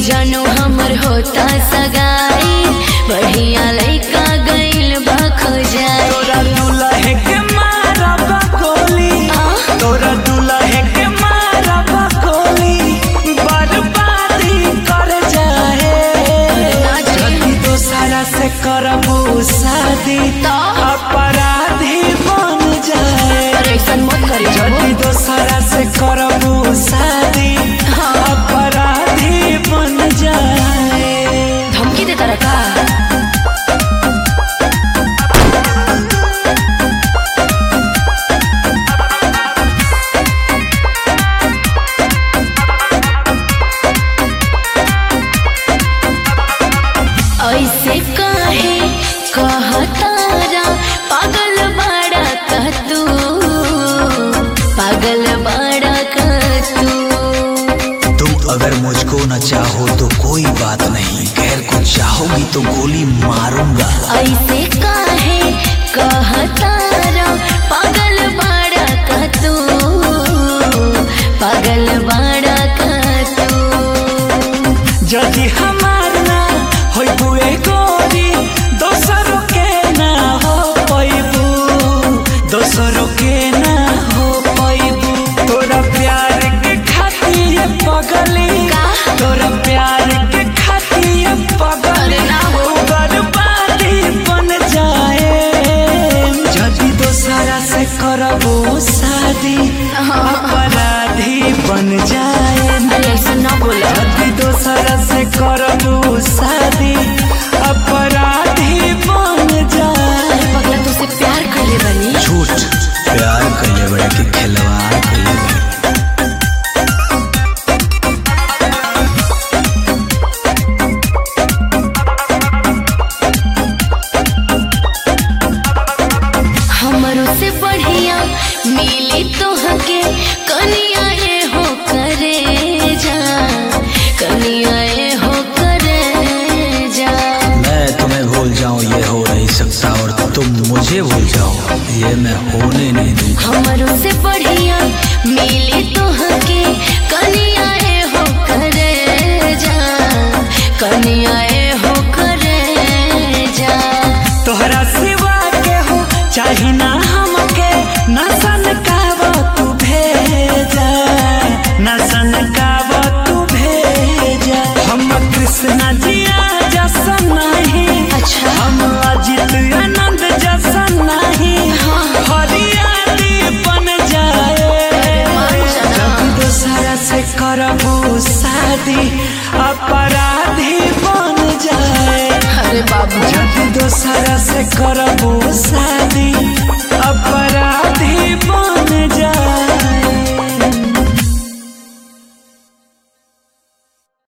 जानू हमर होता सगाई बढ़िया लइका गइल बा खोजाई तोरा दुल्हे के मारब गोली तोरा दुल्हे के मारब गोली बर्बादी कर जाए जल्दी दोसरा से करबू शादी तो? अपराधी बन जाए अरे ऐसा मत करी जल्दी दोसरा से करबू शादी अपराधी बन जाए धमकी देता रखा ऐसे काहे कहतारा पागल बड़ा का तू पागल बड़ा का तू तुम अगर मुझको न चाहो तो कोई बात नहीं गैर को चाहोगी तो गोली मारूंगा ऐसे काहे कहतारा पागल बड़ा का तू पागल बड़ा का तू जदि हमार ना होइबू ए गोरी दोसरों के ना हो पैबू दोसरों के ना हो पैबू तोरा प्यार के खातिर पगली का? तोरा प्यार के खातिर पगली अरे ना हो। बर्बादी बन जाए जदि दोसरा से करबो शादी अपराधी बन जाए अरे ऐसा ना बोला जल्दी दोसरा से करबू शादी अपराधी बन जाए पगला तुझसे प्यार कर ले बनी झूठ प्यार करिए बड़े कि खिलवाड़ करिए बड़े हमरो से बढ़िया मिली तो हके कनिया ये हो करे जा कनिया ये हो करे जा मैं तुम्हें भूल जाऊं ये हो नहीं सकता और तुम मुझे भूल जाओ ये मैं होने नहीं दूंगा हमरो से बढ़िया मिली तो हके कनिया ये हो करे जा कनिया ये हो करे जा तोहरा सिवा के हो चाही ना हमके ना सन कावा तू भेजा ना सन कावा तू भेजा हम कृष्णा जिया जसन नहीं अच्छा। हम अजित आनंद जसन नहीं हरियाली बन जाए जब दूसरा से करबू शादी अपराधी बन जाए अरे बाबू जब दोसरा से करबू